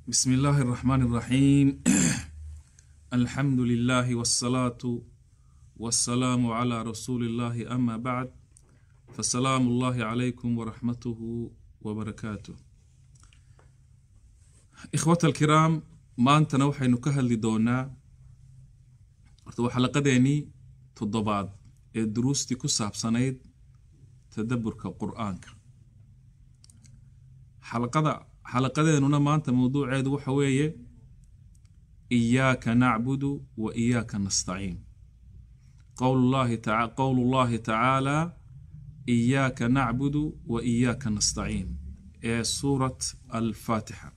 بسم الله الرحمن الرحيم الحمد لله والصلاة والسلام على رسول الله أما بعد فسلام الله عليكم ورحمته وبركاته إخوة الكرام maantana waxaynu ka hadli doonaa horta waa xalaqadeenii toddobaad ee duruustii ku saabsanayd tadaburka qur-aanka xalaqada xalaqadeenuna maanta mawduuceedu waxa weeye iyaaka nacbudu wa iyaaka nastaciin qowlullahi taa qowlu llahi tacaala iyaaka nacbudu wa iyaaka nastaciin ee suurat alfaatixa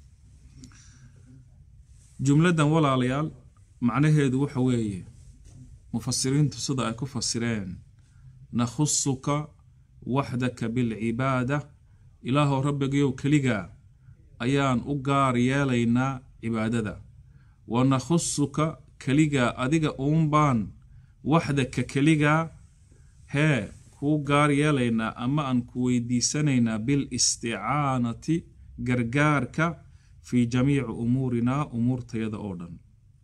jumladan walaalayaal macnaheedu waxa weeye mufasiriintu sida ay ku fasireen nakhusuka waxdaka bilcibaada ilaahow rabbigayow keligaa ayaan u gaar yeelaynaa cibaadada wa nakhusuka keligaa adiga uunbaan waxdaka keligaa hee kuu gaar yeelaynaa ama aan ku weydiisanaynaa bilisticaanati gargaarka fii jamiici umuurinaa umuurtayada oo dhan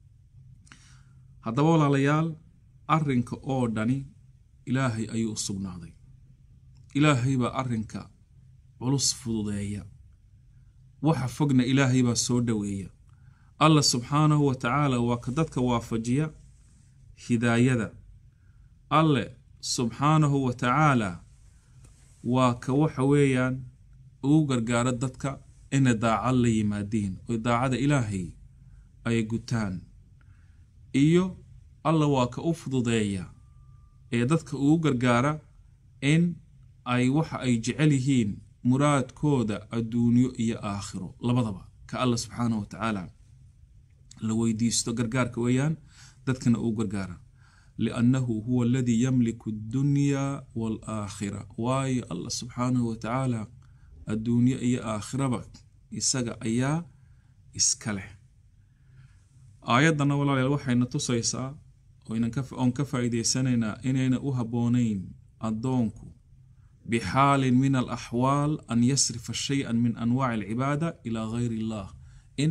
haddaba walaalayaal arrinka oo dhani ilaahay ayuu u sugnaaday ilaahay baa arrinka culus fududeeya waxa fogna ilaahay baa soo dhoweeya allah subxaanahu wa tacaala waa ka dadka waafajiya hidaayada alle subxaanahu wa tacaala waa ka waxa weeyaan ugu gargaaro dadka inay daacad la yimaadiin oy daacada ilaahay ay gutaan iyo alla waa ka u fududeeya ee dadka ugu gargaara in ay waxa ay jecel yihiin muraadkooda adduunyo iyo aakhiro labadaba ka alla subxaanahu wa tacaala la weydiisto gargaarka weeyaan dadkana uu gargaara liannahu huwa aladii yamliku addunyaa waalaakhira waayo allah subxaanahu wa tacaala adduunyo iyo aakhiraba isaga ayaa iska leh aayaddana walaalayaal waxayna tusaysaa oon ka faa'iideysanaynaa inayna u habboonayn addoonku bixaalin min alaxwaal an yasrifa shay-an min anwaaci alcibaada ilaa gayr illah in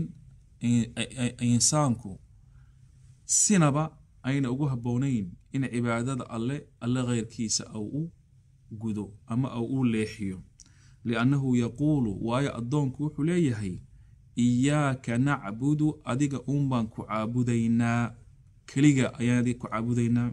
insaanku sinaba ayna ugu habboonayn in cibaadada alle alle keyrkiisa au u gudo ama au u leexiyo liannahu yaquulu waayo addoonku wuxuu leeyahay iyaaka nacbudu adiga uun baan ku caabudaynaa keliga ayaan adiga ku caabudaynaa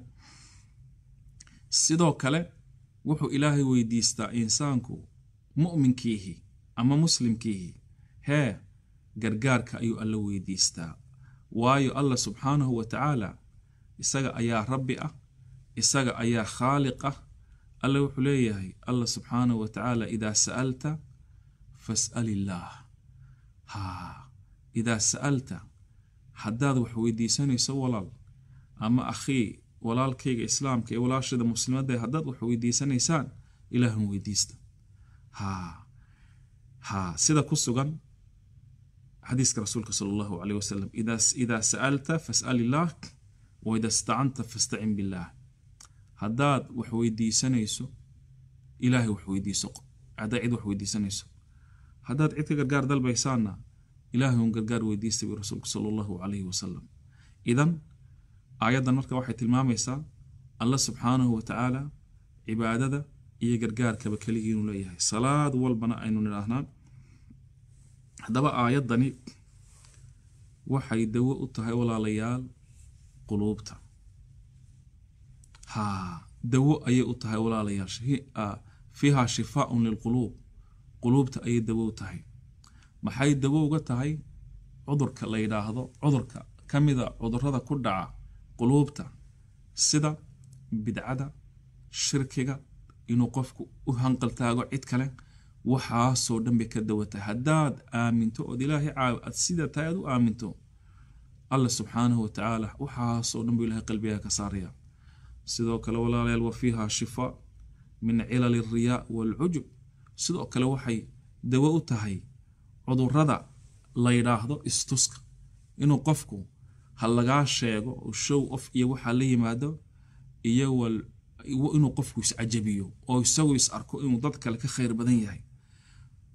sidoo kale wuxuu ilaahay weydiistaa insaanku mu'minkiihi ama muslimkiihi hee gargaarka ayuu alla weydiistaa waayo allah subxaanahu wa tacaala isaga ayaa rabbi ah isaga ayaa khaaliq ah alla wuxuu leeyahay allah subxaanahu wa tacaala idaa sa'alta fas'al illaah haa idaa sa'alta haddaad wax weydiisanayso walaal ama akhii walaalkayga islaamka ee walaashada muslimadda haddaad wax weydiisanaysaan ilaahun weydiista haa haa sida ku sugan xadiiska rasuulka sala allahu caleyh wasalam idaa sa'alta fas'al illaah wa idaa istacanta fastacin billaah haddaad wax weydiisanayso ilaahay wax weydiiso haddaad cid wax weydiisanayso haddaad cid ka gargaar dalbaysaanna ilaahay un gargaar weydiista bi rasuulku sala allahu calayhi wasalam idan aayaddan marka waxay tilmaamaysaa allah subxaanahu wa tacaala cibaadada iyo gargaarkaba keligii inuu leeyahay salaad walbana aynu nidhaahnaa haddaba aayaddani waxay dawo u tahay walaalayaal quluubta haa dawo ayay u tahay walaalayaal fiiha shifaaun lilquluub quluubta ayay dawo u tahay maxay dawo uga tahay cudurka la yidhaahdo cudurka ka mida cudurada ku dhaca quluubta sida bidcada shirkiga inuu qofku u hanqaltaago cid kale waxaasoo dhan bay ka dawatahay haddaad aaminto ood ilaahay aad sida tahay aad u aaminto allah subxaanahu wa tacaala waxaasoo dhan buu ilahay qalbigaa ka saaraya sidoo kale walaalayaal wa fiiha shifaa min cilali alriyaa waalcujub sidoo kale waxay dawo u tahay cudurada la yidhaahdo istuska inuu qofku ha lagaa sheego oo show of iyo waxaa la yimaado iyo inuu qofku iscajabiyo oo isagu is arko inuu dad kale ka khayr badan yahay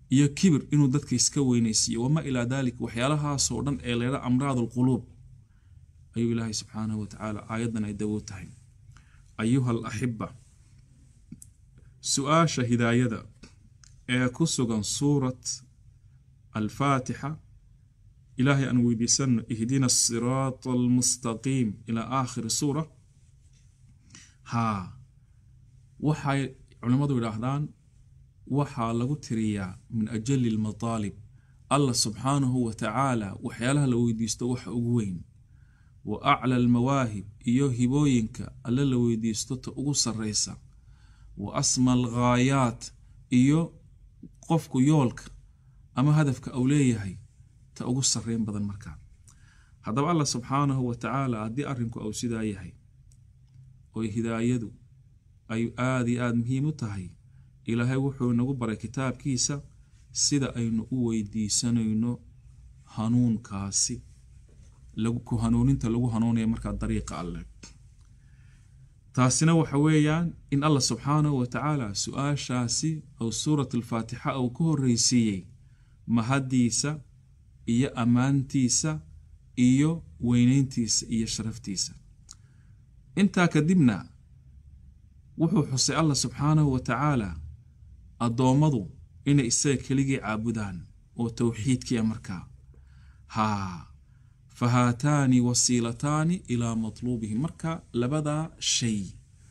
iyo kibir inuu dadka iska weynaysiiyo wamaa ilaa daalika waxyaalahaasoo dhan ee leedha amraad alquluub ayuu ilaahay subxaanahu watacaala aayaddan ay dawo tahay ayuha alaxiba su-aasha hidaayada ee ku sugan suurat alfaatixa ilaahay aan weydiisanno ihdina asiraata almustaqiim ilaa aakhiri suura haa waxay culimmadu yidhaahdaan waxaa lagu tiriyaa min ajali almataalib allah subxaanahu wa tacaala waxyaalaha la weydiisto waxa ugu weyn wa acla almawaahib iyo hibooyinka alle la weydiisto ta ugu sarraysa wa asma alghaayaat iyo qofku yoolka ama hadafka uu leeyahay ta ugu sarreyn badan markaa haddaba allah subxaanahu wa tacaala haddii arrinku uu sidaa yahay oy hidaayadu ay aada iyo aada muhiim u tahay ilaahay wuxuu inagu baray kitaabkiisa sida aynu u weydiisanayno hanuunkaasi ku hanuuninta lagu hanuunaya markaa dariiqa alleh taasina waxa weeyaan in allah subxaanahu wa tacaala su-aashaasi ou suurat alfaatixa uu ku horreysiiyey mahaddiisa iyo ammaantiisa iyo weyneyntiisa iyo sharaftiisa intaa kadibna wuxuu xusay allah subxaanahu wa tacaala addoommadu inay isaga keligii caabudaan oo towxiidkiia markaa haa fa haataani wasiilataani ilaa matluubihi marka labadaa shay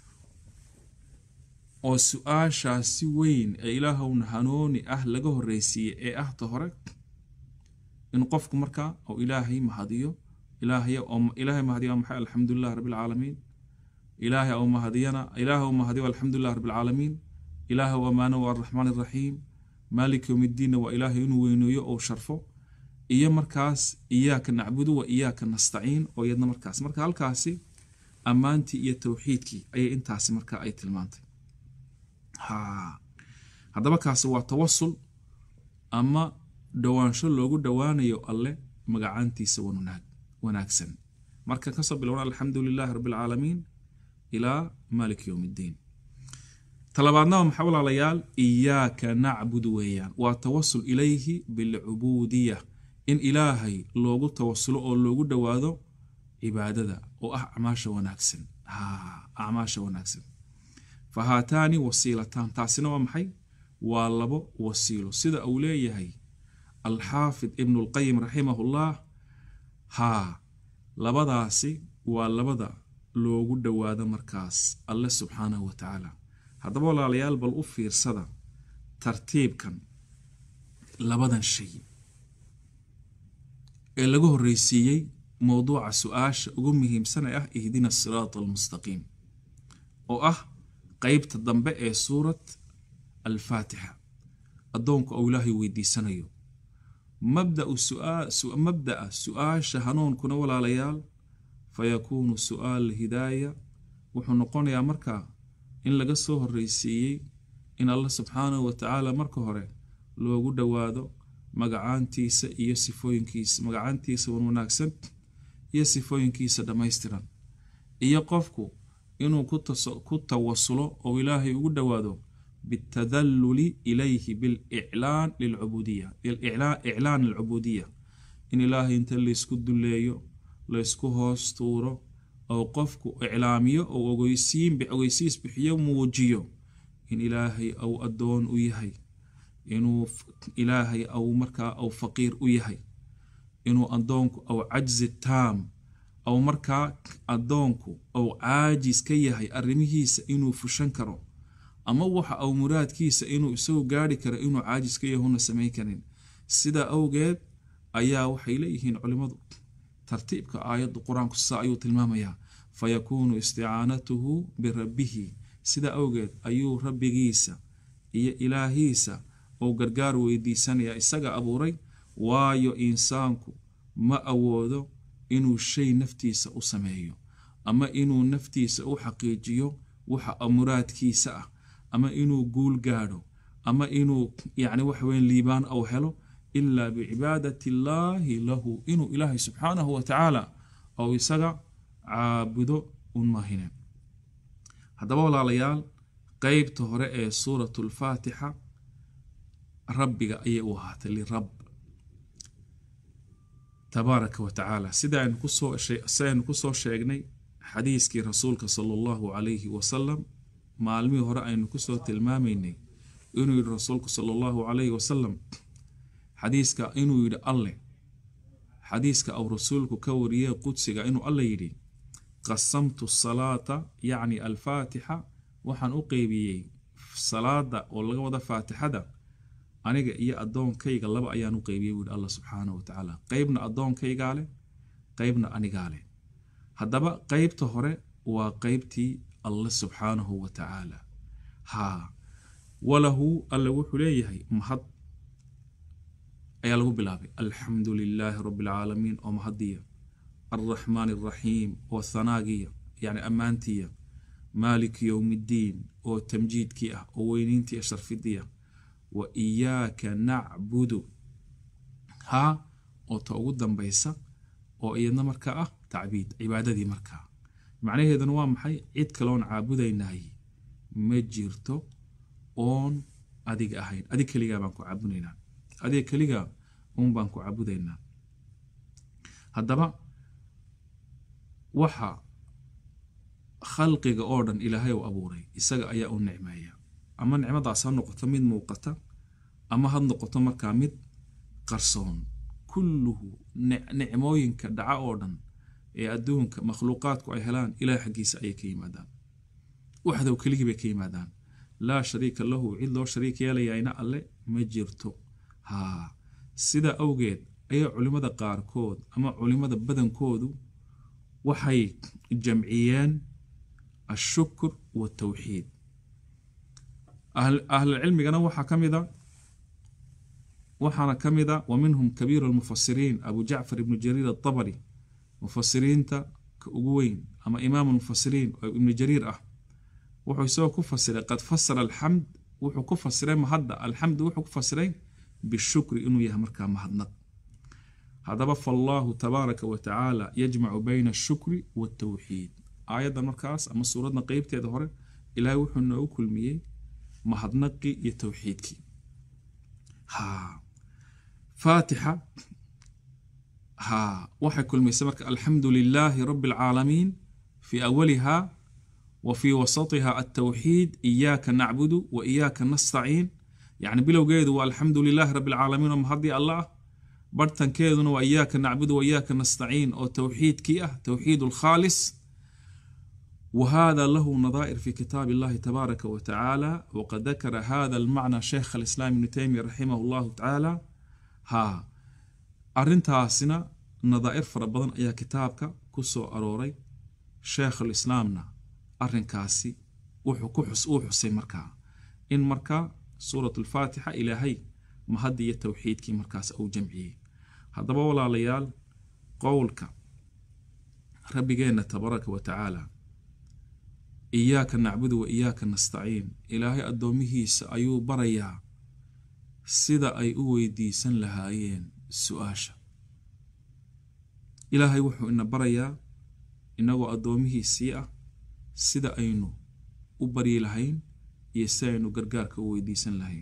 oo su-aashaasi weyn ee ilaahowna hanuuni ah laga horreysiiyey ee ah ta hore in qofku markaa ou ilaahay mahadiyo ilaahay mahadiyo maxay alxamdulilah rabbilcaalamiin ilaahay ou mahadiyana ilaahay ou mahadiyo alxamdulilah rabbilcaalamiin ilaahay amaano waa araxmaan iraxiim maalik yowm iddiinna waa ilaahay inuu weyneeyo ou sharfo iyo markaas iyaaka nacbudu wa iyaaka nastaciin oo iyadna markaas marka halkaasi ammaantii iyo towxiidkii ayay intaasi markaa ay tilmaantay haddaba kaasi waa tawasul ama dhowaansho loogu dhowaanayo alle magacaantiisa wanaagsan marka kasoo bilowna alxamdu lilaahi rabbilcaalamiin ilaa maalik yowm iddiin talabaadnaba maxaa walaalayaal iyaaka nacbudu weeyaan waa tawasul ilayhi bilcubuudiya in ilaahay loogu tawasulo oo loogu dhowaado cibaadada oo ah acmaasha wanaagsan acmaasha wanaagsan fa haataani wasiilataan taasina waa maxay waa labo wasiilo sida uu leeyahay alxaafid ibnu lqayim raximahullah haa labadaasi waa labada loogu dhowaado markaas alle subxaanahu wa tacaala haddaba walaalayaal bal u fiirsada tartiibkan labadan shay ee laga horreysiiyey mowduuca su-aasha ugu muhiimsan ee ah ihdina asiraata almustaqiim oo ah qeybta dambe ee suurat alfaatixa addoonku ou ilaahay weydiisanayo mabda'a su-aasha hanuunkuna walaalayaal fa yakuunu su-aal hidaaya wuxuu noqonayaa markaa in laga soo horreysiiyey in allah subxaanahu wa tacaala marka hore loogu dhowaado magacaantiisa iyo sifooyinkiisa magacaantiisa wan wanaagsan iyo sifooyinkiisa dhammaystiran iyo qofku inuu ku tawasulo oo ilaahay ugu dhowaado bitadalluli ilayhi biliclaan lilcubuudiya iclaan alcubuudiya in ilaahay inta laysku duleeyo laysku hoos tuuro oo qofku iclaamiyo oo ogeysiin ogeysiis bixiyo muujiyo in ilaahay au addoon u yahay inuu ilaahay au markaa au faqiir u yahay inuu addoonku au cajzi taam au markaa addoonku au caajis ka yahay arrimihiisa inuu fushan karo ama waxa au muraadkiisa inuu isagu gaari karo inuu caajis ka yahuna samayn karin sidaa awgeed ayaa waxay leeyihiin culimmadu tartiibka aayadda qur-aanku saa ayuu tilmaamayaa fa yakuunu isticaanatuhu birabbihi sidaa awgeed ayuu rabbigiisa iyo ilaahiisa ou gargaar weydiisanaya isaga abuuray waayo insaanku ma awoodo inuu shay naftiisa u sameeyo ama inuu naftiisa u xaqiijiyo waxa muraadkiisa ah ama inuu guul gaadho ama inuu yacni waxaweyn liibaan au helo ilaa bicibaadati illaahi lahu inuu ilaahay subxaanahu wa tacaala ou isaga caabudo un mahine haddaba walaalayaal qeybta hore ee suuratu alfaatixa rabbiga ayay u ahaatay lirab tabaaraka wa tacaala sida aynu kusoo si aynu kusoo sheegnay xadiiskii rasuulka sala allahu calayhi wasalam maalmihii hore aynu kusoo tilmaamaynay inuu yidhi rasuulku sala allahu calayhi wasalam xadiiska inuu yidhi alleh xadiiska au rasuulku ka wariyey qudsiga inuu alle yidhi qasamtu salaata yacni alfaatixa waxaan u qeybiyey salaada oo laga wada faatixada aniga iyo addoonkayga laba ayaan u qeybiyey buu yidhi allah subxaanahu wa tacaala qeybna addoonkaygaa leh qeybna anigaa leh haddaba qeybta hore waa qeybtii alle subxaanahu wa tacaala haa walahu alle wuxuu leeyahay mahad ayaa lagu bilaabay alxamdu lilaahi rabi alcaalamiin oo mahadiya alraxmaan alraxiim oo hanaagiya yacni ammaantiya maaliki yowmi ddiin oo tamjiidkii ah oo weyniintii iyo sharfidiya wa iyaaka nacbudu haa oo ta ugu dambaysa oo iyadna markaa ah tacbiid cibaadadii markaa macnaheeduna waa maxay cid kaloon caabudaynaay ma jirto oon adiga ahayn adig keligaa baan ku caabudaynaa adiga keligaa uun baan ku caabudaynaa haddaba waxa khalqiga oo dhan ilaahay u abuuray isaga ayaa u nicmeeya ama nicmadaas ha noqoto mid muuqata ama ha noqoto markaa mid qarsoon kulluhu nicmooyinka dhaca oo dhan ee adduunka makhluuqaadku ay helaan ilahay xaggiisa ayay ka yimaadaan waxdow keligii bay ka yimaadaan laa shariika lahu cid loo shariik yeelayayna alle ma jirto haa sidaa awgeed ayaa culimmada qaarkood ama culimmada badankoodu waxay jamciyeen ashukur watawxiid ahlulcilmigana waxaa ka mida waxaana ka mida wa minhum kabiiru almufasiriin abu jacfar ibnu jariir atabari mufasiriinta ka ugu weyn ama imaam almufasiriin oo ibnu jariir ah wuxuu isagoo ku fasiray qad fasara alxamd wuxuu ku fasiray mahadda alxamdu wuxuu ku fasiray bishukri inuu yahay markaa mahadnaq haddaba fallaahu tabaaraka wa tacaala yajmacu bayna ashukri waltawxiid aayaddan markaas ama suuradda qeybteeda hore ilaahay wuxuu noogu kulmiyey mahadnaqii iyo towxiidkii haa faatixa haa waxay kulmaysay marka alxamdu lilaahi rabi alcaalamiin fii awaliha wa fii wasatiha altawxiid iyaaka nacbudu wa iyaaka nastaciin yacni bilowgeedu waa alxamdu lilaahi rabi alcaalamiin oo mahadii alla ah barhtankeeduna waa iyaaka nacbudu wa iyaaka nastaciin oo towxiidkii ah towxiid alkhaalis وهذا له نظائر في كتاب الله تبارك وتعالى وقد ذكر هذا المعنى شيخ الإسلام ابن تيمية رحمه الله تعالى ها أرنتاسنا نظائر فربضن أيا كتابك كسو أروري شيخ الإسلامنا أرنكاسي وحكوحس وحسي مركا إن مركا سورة الفاتحة إلى هي مهدي التوحيد كي مركاس أو جمعي هذا ولا ليال قولك ربي جينا تبارك وتعالى iyaaka nacbudu wa iyaaka nastaciin ilaahay addoomihiisa ayuu barayaa sida ay u weydiisan lahaayeen su-aasha ilaahay wuxuu ina barayaa inagoo addoomihiisii ah sida aynu u baryi lahayn iyo si aynu gargaarka u weydiisan lahayn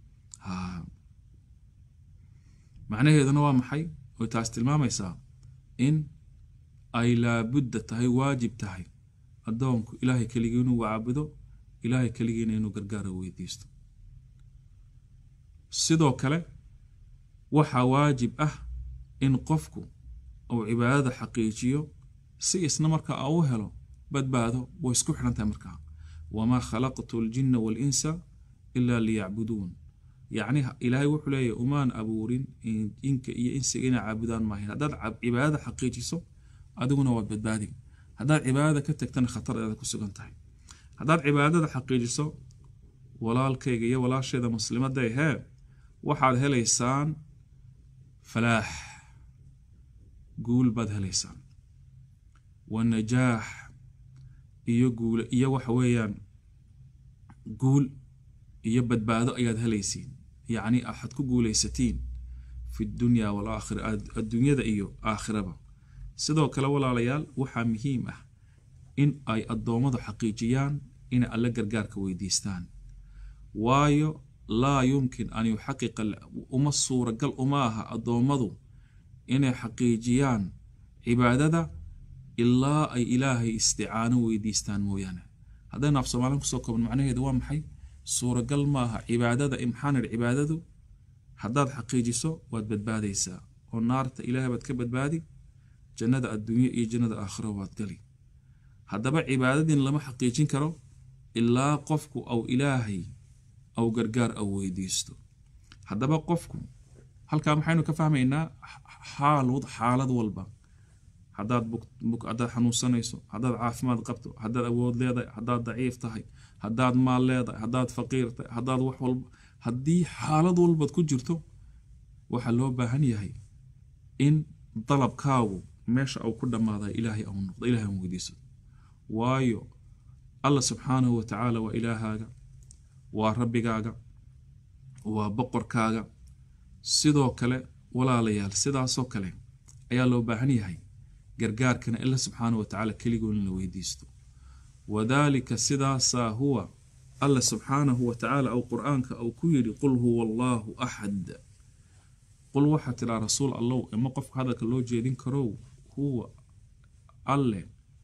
macnaheeduna waa maxay way taas tilmaamaysaa in ay laabudda tahay waajib tahay addoonku ilaahay keligii inuu caabudo ilaahay keligiina inuu gargaara weydiisto sidoo kale waxaa waajib ah in qofku uu cibaadada xaqiijiyo si isna markaa u helo badbaado way isku xidhan tahay markaa wamaa khalaqtu aljinna waalinsa ilaa liyacbuduun yacni ilaahay wuxuu leeyahy umaan abuurin inka iyo insiga inay caabudaan maahayn haddaad cibaadada xaqiijiso adiguna waad badbaadi haddaad cibaadada ka tagtana khataradeeda ku sugan tahay haddaad cibaadada xaqiijiso walaalkayga iyo walaasheeda muslimadda hee waxaad helaysaan falaax guul baad helaysaan wa najaax iyo guul iyo waxa weeyaan guul iyo badbaado ayaad helaysiin yacni waxaad ku guulaysatiin fi dunya walaakhira adduunyada iyo aakhiraba sidoo kale walaalayaal waxaa muhiim ah in ay addoommadu xaqiijiyaan inay alle gargaarka weydiistaan waayo laa yumkin an yuxaqiqa uma suuragal uma aha addoommadu inay xaqiijiyaan cibaadada ilaa ay ilaahay isticaano weydiistaan mooyaane haddaynu af soomaalin kusoo koobno macnaheedu waa maxay suuragal ma aha cibaadada maxaan idhi cibaadadu haddaad xaqiijiso waad badbaadaysaa oo naarta ilaahay baad ka badbaadi jannada adduunye iyo jannada aakhiro waad gali haddaba cibaadadiin lama xaqiijin karo ilaa qofku au ilaahay au gargaar au weydiisto haddaba qofku halkaa maxaynu ka fahmaynaa xaalud xaalad walba haddaad haddaad xanuunsanayso haddaad caafimaad qabto haddaad awood leedahay haddaad daciif tahay haddaad maal leedahay haddaad faqiir tahay haddaad wax walba haddii xaalad walbaad ku jirto waxaa loo baahan yahay in dalabkaagu meesha uu ku dhammaaday ilaahay au noqdo ilahay aan weydiiso waayo allah subxaanahu wa tacaala waa ilaahaaga waa rabbigaaga waa boqorkaaga sidoo kale walaalayaal sidaasoo kale ayaa loo baahan yahay gargaarkana ila subxaanahu wa tacaala keligoon in la weydiisto wadaalika sidaasaa huwa allah subxaanahu wa tacaala ou qur-aanka uu ku yidhi qul huwa allaahu axad qul waxaa tiraa rasuul allow ima qofka hadalka loo jeedin karow huwa alle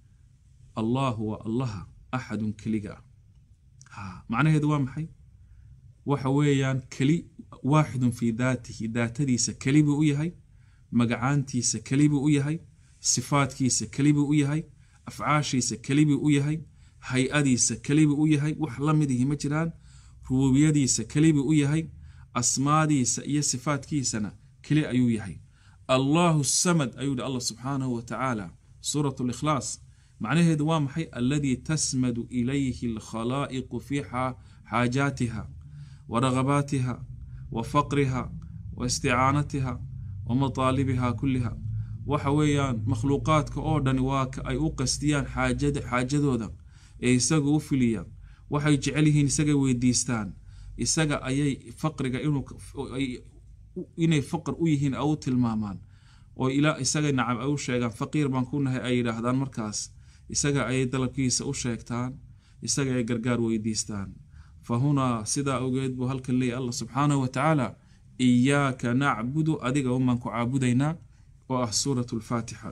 allaahu waa allaha axadun keliga ah macnaheedu waa maxay waxa weeyaan keli waaxidun fii daatihi daatadiisa keli buu u yahay magacaantiisa keli buu u yahay sifaadkiisa keli buu u yahay afcaashiisa keli buu u yahay hay-adiisa keli buu u yahay wax la midihi ma jiraan rubuubiyadiisa keli buu u yahay asmaadiisa iyo sifaadkiisana keli ayuu yahay allahu samad ayuu yihi allah subxaanahu wa tacaala suurat likhlaas macnaheedu waa maxay aladii tasmadu ilayhi alkhalaa'iqu fii xaajaatiha wa ragabaatiha wa faqriha wa isticaanatiha wa mataalibiha kulliha waxa weeyaan makhluuqaadka oo dhani waa ka ay u qastiyaan xaajadooda ee isaga u filiyaan waxay jecel yihiin isagay weydiistaan isaga ayay faqriga inay faqr u yihiin au tilmaamaan oo ilaa isaga nacam ay u sheegaan faqiir baan ku nahay ay yidhaahdaan markaas isaga ayay dalabkiisa u sheegtaan isaga ay gargaar weydiistaan fa hunaa sidaa ogeed buu halkan leeyahy allah subxaanahu wa tacaala iyaaka nacbudu adiga unbaan ku caabudaynaa oo ah suurat lfaatixa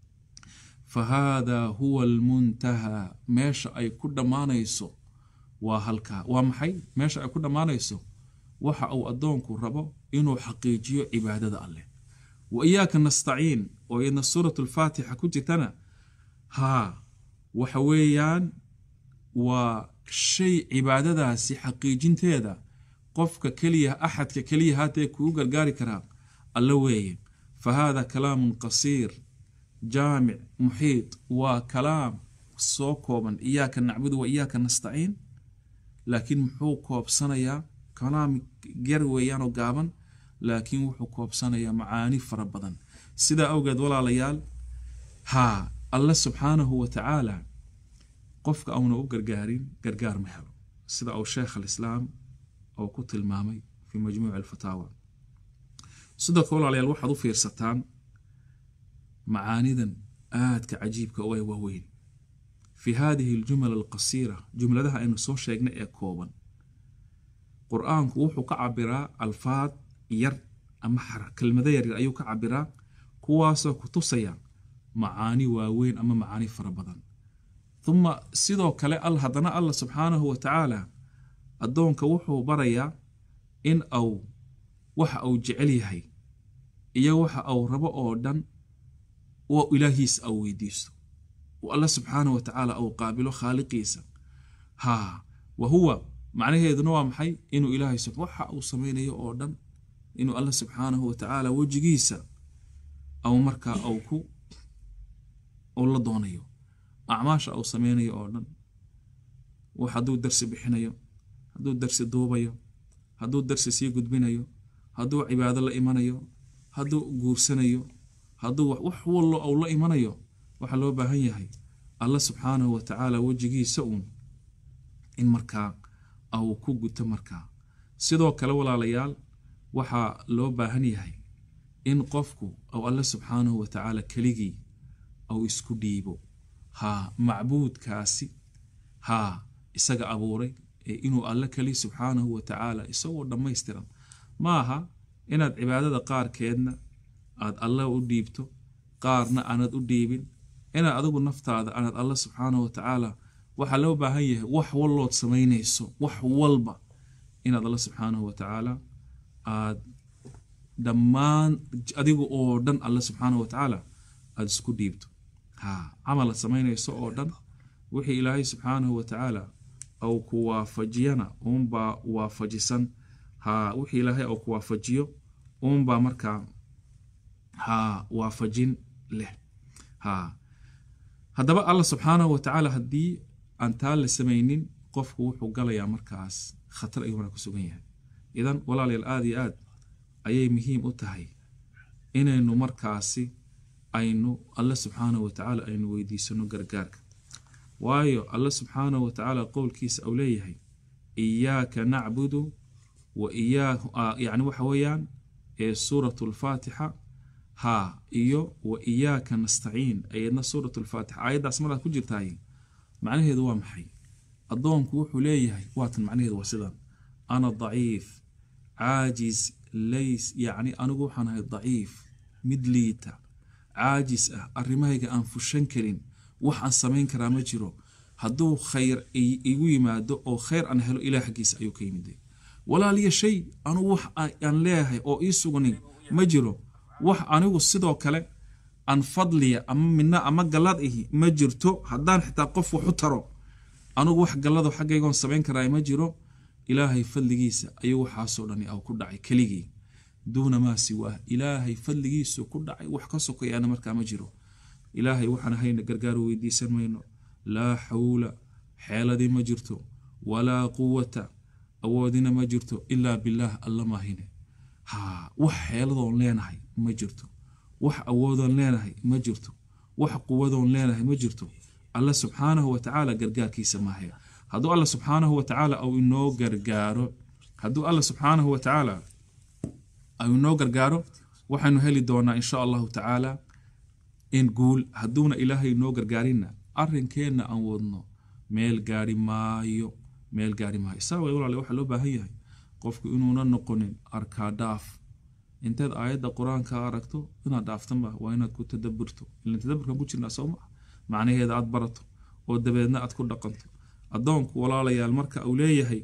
fa haadaa huwa almuntahaa meesha ay ku dhammaanayso waa halkaa waa maxay meesha ay ku dhammaanayso waxa uu addoonku rabo inuu xaqiijiyo cibaadada alleh wa iyaaka nastaciin oo iyadna suurat lfaatixa ku jirtana haa waxa weeyaan waa shay cibaadadaasi xaqiijinteeda qofka keliya axadka keliya haatee kuu gargaari karaa alla weeye fa haada kalaamun qasiir jaamic muxiid waa kalaam soo kooban iyaaka nacbudu wa iyaaka nastaciin laakiin muxuu koobsanayaa kalaam gar weeyaanoo gaaban laakiin wuxuu koobsanayaa macaani fara badan sidaa awgeed walaalayaal haa alle subxaanahu wa tacaala qofka auna u gargaarin gargaar ma helo sida uu sheekh alislaam oo ku tilmaamay fii majmuuci alfataawa sidoo kale walaalayaal waxaad u fiirsataan macaanidan aadka cajiibka oo ay waaweyn fii haadihi aljumal alqasiira jumladaha aynu soo sheegnay ee kooban qur-aanku wuxuu ka cabiraa alfaad yar ama kelmado yaryar ayuu ka cabiraa kuwaasoo ku tusaya macaani waaweyn ama macaani fara badan uma sidoo kale haddana allah subxaanahu wa tacaala addoonka wuxuu barayaa in au waxa uu jecel yahay iyo waxa uu rabo oo dhan oo ilaahiisa au weydiisto oo alla subxaanahu wa tacaala au qaabilo khaaliqiisa haa wa huwa macnaheeduna waa maxay inuu ilaahay waxa uu samaynayo oo dhan inuu alla subxaanahu wa tacaala wejigiisa au markaa au ku u la doonayo acmaasha uu sameynayo oo dhan hadduu darsi bixinayo hadduu darsi duubayo hadduu darsi sii gudbinayo hadduu cibaado la imanayo hadduu guursanayo hadduu wax wallo ou la imanayo waxaa loo baahan yahay alla subxaanahu wa tacaala wejigiisa uun in markaa au ku guto markaa sidoo kale walaalayaal waxaa loo baahan yahay in qofku au alle subxaanahu wa tacaala keligii au isku dhiibo haa macbuudkaasi haa isaga abuuray ee inuu alle keli subxaanahu wa tacaala isagoo dhammaystiran ma aha inaad cibaadada qaarkeedna aad alle u dhiibto qaarna aanad u dhiibin inaad adigu naftaada aanad alle subxaanahu wa tacaala waxaa loo baahan yahay wax wallood samaynayso wax walba inaad alle subxaanahu wa tacaala aad dhammaan adiga oo dhan alle subxaanahu wa tacaala aada isku dhiibto ha camal aad samaynayso oo dhan wixii ilaahay subxaanahu wa tacaala au ku waafajiyana uunbaa waafajisan ha wixii ilaahay au ku waafajiyo uunbaa markaa ha waafajin leh ha haddaba allah subxaanahu wa tacaala haddii aan taa la samaynin qofku wuxuu galayaa markaas khatar ayuuna ku sugan yahay idan walaalayaal aada iyo aad ayay muhiim u tahay inaynu markaasi aynu alle subxaanahu wa tacaala aynu weydiisano gargaarka waayo alle subxaanahu wa tacaala qowlkiisa uu leeyahay iyaaka nacbudu wa iyaa yacni waxa weeyaan ee suuratu lfaatixa haa iyo wa iyaaka nastaciin ayadna suuratu lfaatixa aayaddaas maraad ku jirtaay macnaheedu waa maxay addoonku wuxuu leeyahay waatan macnaheedu waa sidan ana daciif caajis lays yacni anigu waxaan ahay daciif mid liita caajis ah arrimahayga aan fushan karin wax aan samayn karaa ma jiro hadduu khayr igu yimaado oo khayr aan helo ilaah xaggiisa ayuu ka yimiday walaaliya shay anugu wax aan leeyahay oo ii sugnin ma jiro wax anigu sidoo kale aan fadliya ama midna ama gallad ihi ma jirto haddaan xitaa qof wax u taro anugu wax gallado xaggaygoon samayn karaa ma jiro ilaahay fadligiisa ayuu waxaasoo dhani aw ku dhacay keligii duuna maa siwaah ilaahay fadligiisu ku dhacay wax ka sokayaana markaa ma jiro ilaahay waxaan hayna gargaaru weydiisan mayno laa xawla xeeladii ma jirto walaa quwata awoodina ma jirto ilaa bilaah alla maahine ha wax xeeladoon leenahay ma jirto wax awoodoon leenahay ma jirto wax quwadoon leenahay ma jirto alla subxaanahu wa tacaala gargaarkiisa maahe hadduu alla subxaanahu wa tacaala au inoo gargaaro hadduu alla subxaanahu wa tacaala au inoo gargaaro waxaynu heli doonaa insha allahu tacaala in guul hadduuna ilaahay inoo gargaarinna arrinkeenna aan wadno meel gaari maayo meel gaari maayo saa way walaale waxaa loo baahan yahay qofku inuuna noqonin arkaa dhaaf intaad aayadda qur-aanka aragto inaad dhaaftanba waa inaad ku tadaburto ilan tadaburkan ku jirnaa soo maa macnaheeda aad barato oo dabeedna aad ku dhaqanto addoonku walaalayaal marka uu leeyahay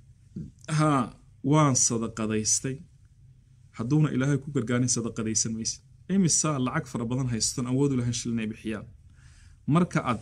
haa waan sadaqadaystay hadduuna ilaahay ku gargaarin sadaqadaysan mayse imisaa lacag fara badan hayston awoodu lahayn shil inay bixiyaan marka aad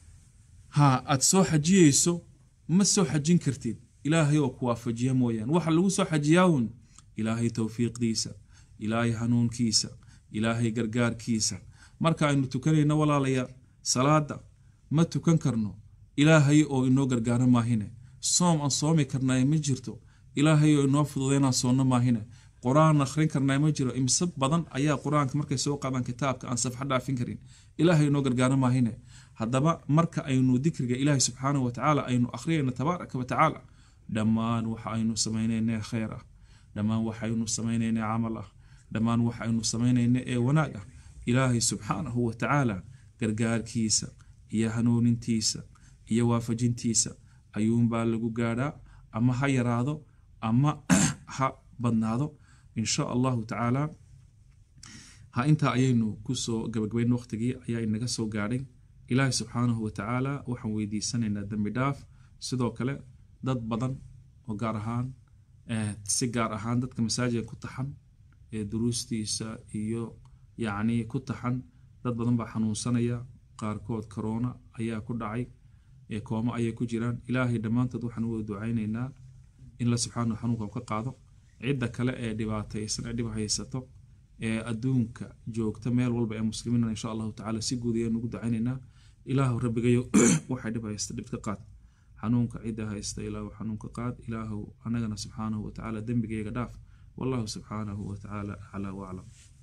haa aad soo xajiyeyso ma soo xajin kartid ilaahay oo ku waafajiya mooyaan waxa lagu soo xajiyaawun ilaahay towfiiqdiisa ilaahay hanuunkiisa ilaahay gargaarkiisa marka aynu tukanayno walaalayaal salaada ma tukan karno ilaahay oo inoo gargaaro maahine soom aan soomi karnaaye ma jirto ilaahay oo inoo fududaynaan soonno maahine qur-aan akhrin karnaa ma jiro imse badan ayaa qur-aanka markay soo qaadaan kitaabka aan safxa dhaafin karin ilaahay inoo gargaaro maahine haddaba marka aynu dikriga ilaahay subxaanahu wa tacaala aynu akhriyayno tabaaraka wa tacaala dhammaan waxa aynu samaynayna khayr ah dhammaan waxaynu samaynayna camal ah dhammaan waxaynu samaynayna ee wanaag ah ilaahay subxaanahu wa tacaala gargaarkiisa iyo hanuunintiisa iyo waafajintiisa ayuunbaa lagu gaadhaa ama ha yaraado ama ha badnaado insha allahu tacaala ha intaa ayaynu kusoo gabagabayn waqtigii ayaa inaga soo gaadhay ilaahay subxaanahu wa tacaala waxaan weydiisanaynaa dembi dhaaf sidoo kale dad badan oo gaar ahaan si gaar ahaan dadka masaajidka ku taxan ee duruustiisa iyo yacni ku taxan dad badan baa xanuunsanaya qaarkood corona ayaa ku dhacay ee koomo ayay ku jiraan ilaahay dhammaantood waxaan u wada ducaynaynaa in la subxaanahu xanuunka ka qaado cidda kale ee dhibaataysan ee dhib haysato ee adduunka joogta meel walba ee muslimiina insha allahu tacala si guud ayaan ugu ducaynaynaa ilaahu rabbigayo waxay dhib haysta dhib ka qaad xanuunka cidda haysta ilaahu xanuunka qaad ilaahu anagana subxaanahu wa tacaala dembigayga dhaaf wallahu subxaanahu wa tacaala aclaa waclam